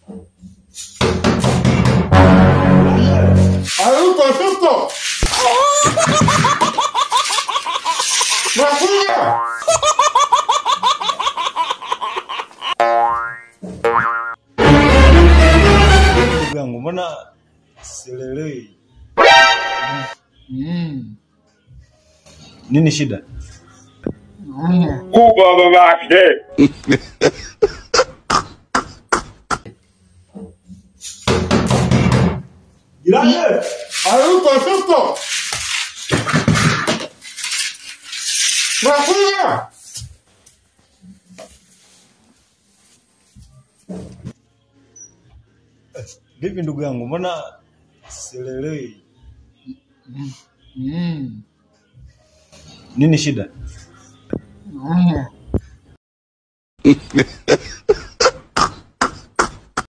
Hayuko suko. Nakuja. Ndugu yangu, mbona sielewi Mm. nini shida? Mm. kubwa babake. Jirani, Hayuko suko. Nakuja. vipi ndugu yangu, mbona sielewi Mm. nini shida? Mm.